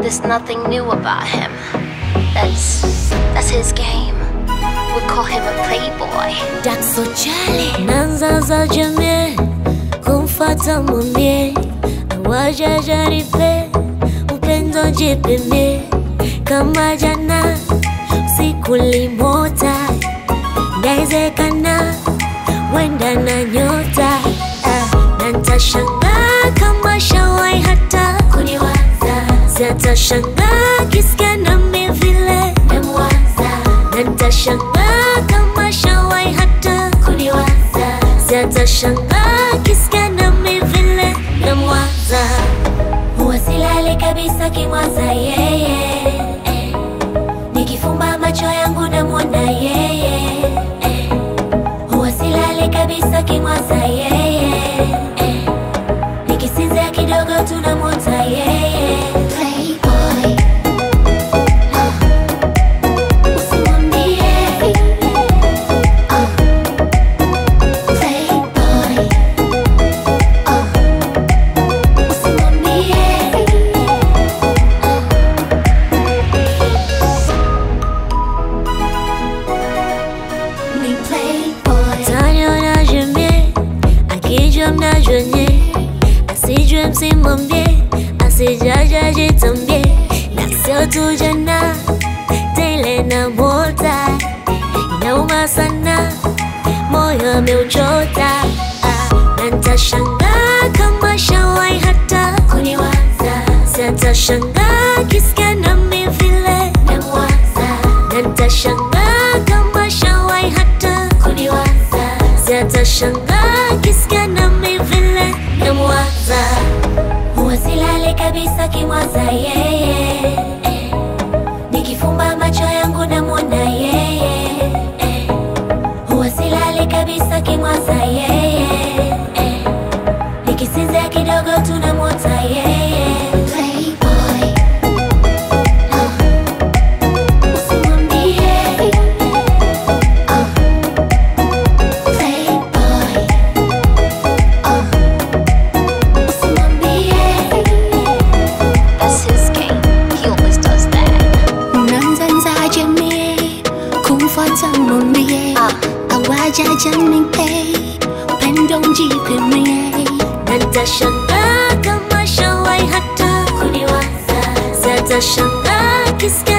There's nothing new about him. That's that's his game. We call him a playboy. Dakso Chale Nanza za jamii kumfata mwambie awaja jaripe upendo jipimie kama jana usiku limota inawezekana wenda na nyota ah, na ntashangaa kama shawai hata kuniwaza siatashangaa kisikia nami vile namwaza na ntashangaa kama shawai hata kuniwaza siatashangaa kisikia nami vile namwaza huwa silali kabisa kimwaza yeye eh. nikifumba macho yangu namwona yeye eh. huwa silali kabisa kimwaza yeye eh. nikisinzia kidogo tunamwota yeye Playboy. Ah. Usimwambie. Ah. Playboy. Ah. Usimwambie. Ni playboy. Ataniona jemie, akijua mnajonye, asijue msimwambie, asijaja jitambie, na sio tu jana, tele na mota, inauma sana, moyo ameuchota, ah, na ntashangaa kama shawai hata kuniwaza, siatashangaa kisikia nami vile namwaza, na ntashangaa kama shawai hata kuniwaza, siatashangaa kisikia nami vile namwaza, huwa silali kabisa kimwaza yeye eh. Nikifumba macho yangu namwona yeye eh. Huwa silali kabisa kimwaza yeye eh. Nikisinzia kidogo tunamwota yeye Playboy. Ah. Usimwambie. Ah. Playboy. Ah. Usimwambie. That's his game. He always does that. Nanzanzaje mie kumfuata mwambie Ah. awajaja nipe upendo mjipimie na ntashangaa kama shawai hata kuniwaza, siatashangaa kisikia